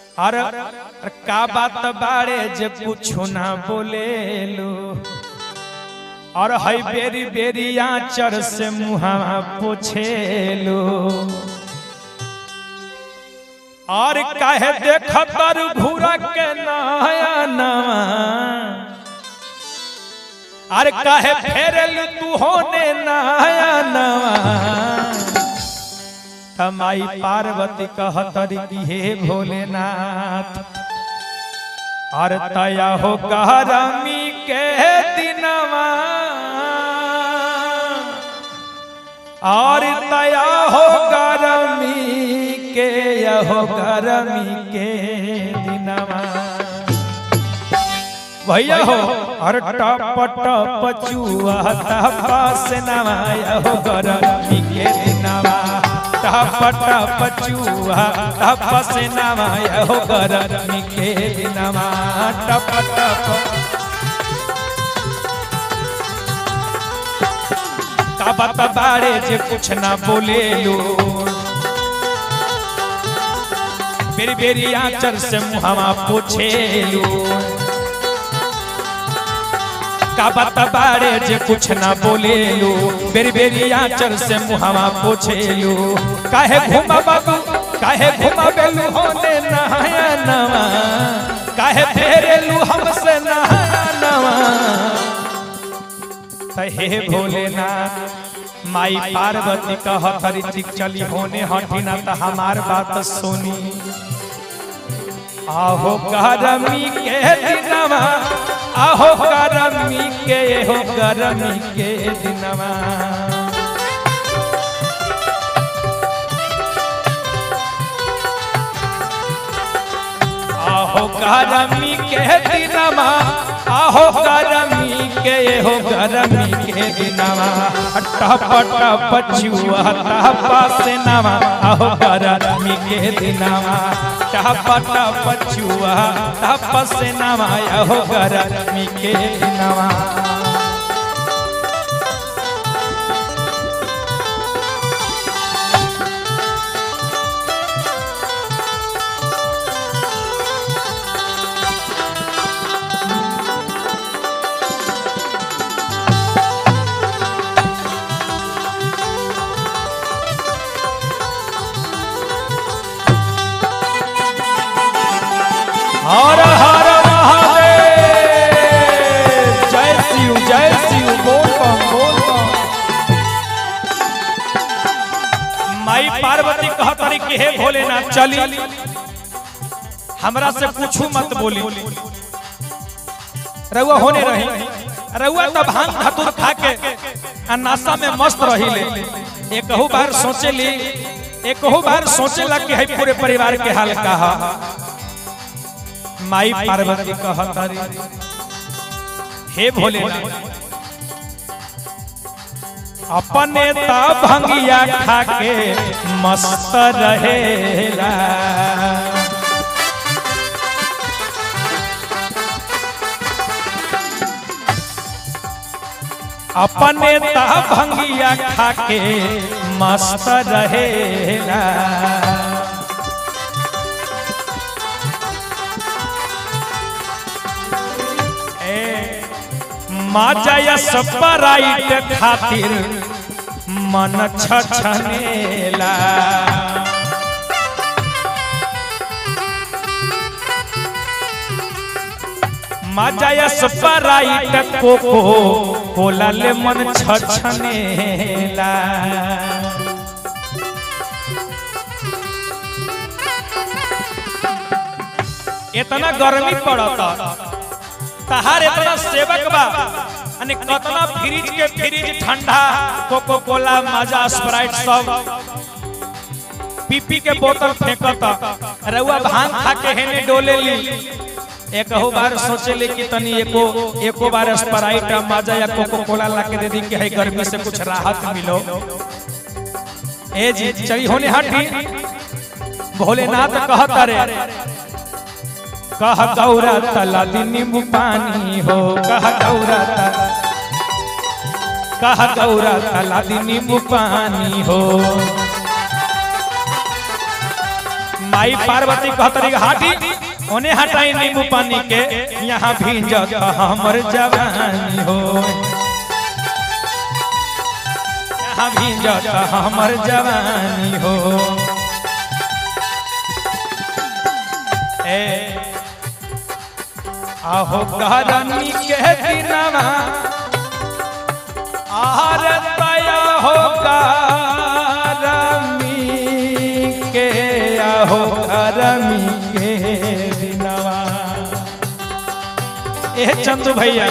और का बात बाड़े जे पूछो ना बोले लो और हई बेरी बेरी आचर से मुहा पोछे लो और काहे देख तर घूरा के नया नवा और काहे फेरल तू होने नया नवा तमाई पार्वती कहतरी की हे भोलेनाथ और तया हो गरमी के दिनवा और तया हो गरमी के यहो गरमी के दिनवा भैया हो और टप टप चुआ पास नवा यहो गरमी के दिनवा टप टप चुआ पास नवा यहो गरमी के दिनवा टप टप का बात बाड़े जे कुछ ना बोले लो बेरी बेरी आचर से मुहावा पूछे लो का बात बाड़े जे कुछ ना बोले लो बेरी बेरी आचर से मुहावा पूछे लो काहे घुमा बाबू काहे घुमा बेलू होने नहाया नवा काहे फेरेलू हमसे नहाया नवा हे भोलेनाथ माई पार्वती कह हरी चली होने हटिना तो हमार बात सुनी आहो गरमी के दिनवा आहो गरमी के हो गरमी के दिनवा आहो गरमी के दिनवा आहो गरमी के हो गरमी के दिनवा टप टप चुआ टप से नवा आहो गरमी के दिनवा टप टप चुआ टप से नवा आहो गरमी के दिनवा हर हर महादेव जय शिव जय शिव बोल बम बोल बम माई पार्वती कहतरी कि हे भोलेनाथ चली हमरा से पूछू मत बोली रउआ होने रही रउआ तो भांग धतूर खा के आ नाशा में मस्त रही ले एकहू बार सोचे ली एकहू बार सोचेला कि है पूरे परिवार के हाल का हा माई पार्वती कहतरी हे भोले अपने ता भंगिया खा के मस्त रहेला अपने ता भंगिया खा के मस्त रहेला माजया सपराइट खातिर मन छछनेला माजया सपराइट कोको कोला ले मन छछनेला इतना गर्मी पड़ता तहार इतना सेवक बा अने कतना फ्रिज के फ्रिज ठंडा कोको कोला माजा स्प्राइट सब पीपी के बोतल फेंकता रउआ भांग खा के हेने डोले ली एक हो बार सोचे ले कि तनी एको एको बार स्प्राइट माजा या कोको कोला ला के दे दी कि है गर्मी से कुछ राहत मिलो ए जी चली होने हटी भोलेनाथ कहता रे कह गौरा तला नींबू पानी हो कह गौरा तला कह गौरा तला नींबू पानी हो माई पार्वती कहतरी हाटी ओने हटाई नींबू पानी के यहाँ भींजत हमर जवानी हो यहाँ भींजत हमर जवानी हो ए आहो गरमी के दिनवा आहार तया हो गरमी के आहो गरमी के दिनवा ए चंदू भैया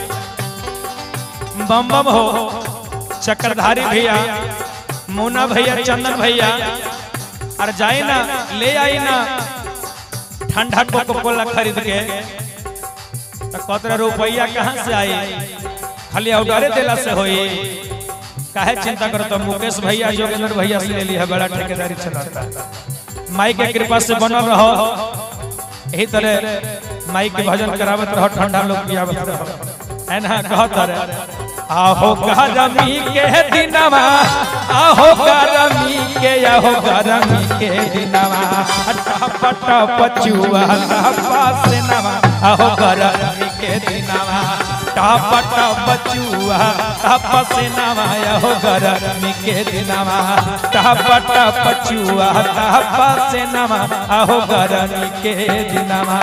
बम बम हो चक्रधारी भैया मोना भैया चंदन भैया और जाए ना ले आई ना ठंडा कोको कोला खरीद के तो कतरा रुपया कहाँ से आई खाली ऑर्डरे दिला से होई काहे चिंता करो तो मुकेश भैया योगेंद्र भैया से ले ली है बड़ा ठेकेदारी चलाता माई के कृपा से बनल रहो यही तरह माई के भजन करावत रहो ठंडा लोग पियावत रहो है ना कहत रहे आहो गरमी के दिनवा आहो गरमी के आहो गरमी के दिनवा टप टप चुआ टप से नवा आहो गरमी के दिनवा टप टप चुआ टप से नवा आहो गरमी के दिनवा टप टप चुआ टप से नवा आहो गरमी के दिनवा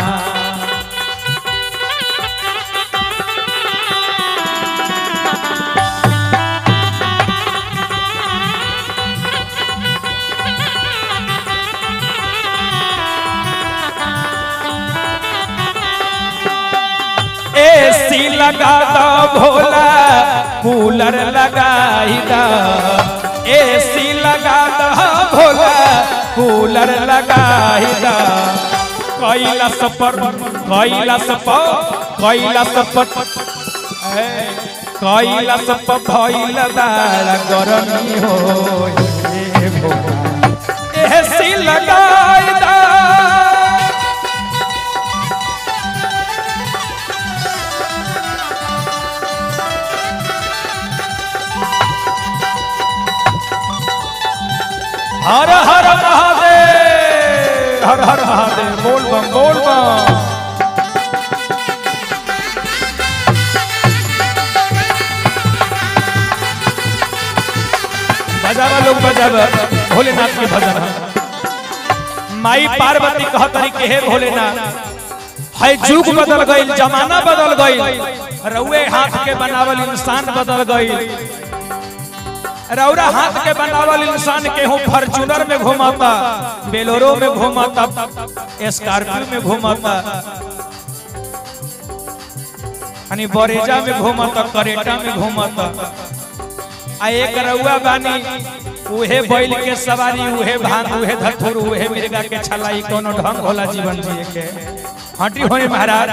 एसी लगा दो भोला कूलर लगाई दो एसी लगा दो भोला कूलर लगाई दो कैलाश पर कैलाश पर कैलाश पर ए, कैलाश पर भइल दार गरमी हो ए भोला एसी लगाई दो हर हर महादेव हर हर महादेव बोल बम बोल बम बजावा लोग बजावा भोलेनाथ के भजन है। माई पार्वती कहतरी के हे भोलेनाथ है जुग बदल गई जमाना बदल गई रउए हाथ के बनावल इंसान बदल गई रौरा हाथ के बनावल इंसान के हूँ फॉर्चूनर में घुमाता बेलोरो में घुमाता स्कॉर्पियो में घुमाता यानी बरेजा में घुमाता करेटा में घुमाता आ एक रउआ बानी उहे बैल के सवारी उहे भांग उहे धथुर उहे मिर्गा के छलाई कोनो ढंग होला जीवन जिए के हटी होई महाराज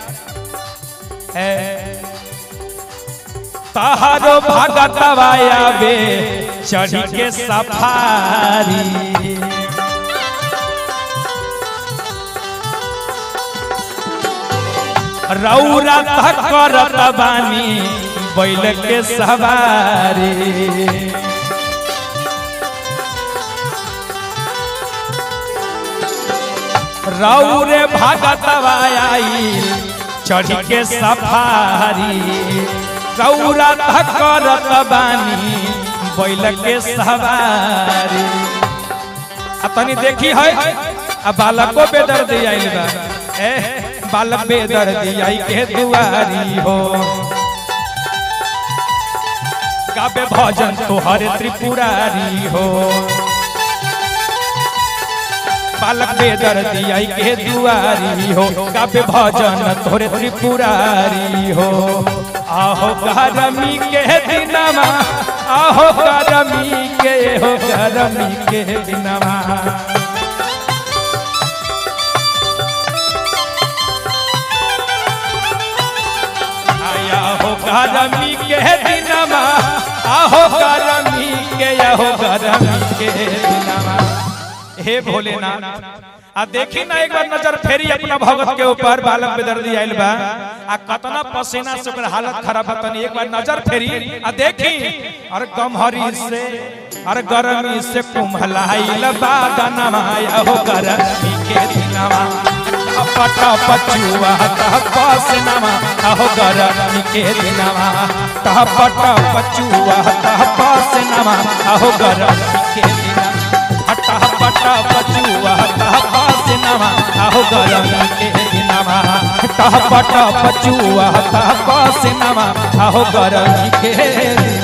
ए तहारो भगतवा आवे चढ़ी के सफारी रौरा तक करत बानी बैल के सवारी रौरे भगतवा आई चढ़ी के सफारी रौरा तक करत बानी बैल के सवारी आ तनी देखी है आ बालको बेदर्द आइल बा ए बालक बेदर्द आई के दुआरी हो गाबे भजन तोहर त्रिपुरारी हो बालक बेदर्द आई के दुआरी हो गाबे भजन तोहर त्रिपुरारी हो आहो गरमी के दिनमा आहो गरमी के हो गरमी के दिनमा आया हो गरमी के दिनमा आहो गरमी के आहो गरमी के दिनमा हे भोलेनाथ आ देखी ना एक बार नजर फेरी अपना भगत के ऊपर बालक बेदर्दी आइल बा आ कतना पसीना से ओकर हालत खराब है तनी एक बार नजर फेरी आ देखी और गमहरी से अरे गरमी से कुम्हलाइल बादनमा हो गरमी के दिनवा पट पचुआ पसनमा हो गरमी के दिनवा तह पट पचुआ पसनमा हो गरमी के दिनवा हटा पट पचुआ पसनमा हो गरमी के दिनवा हटा पट पचुआ पसनमा हो गरमी के दिनवा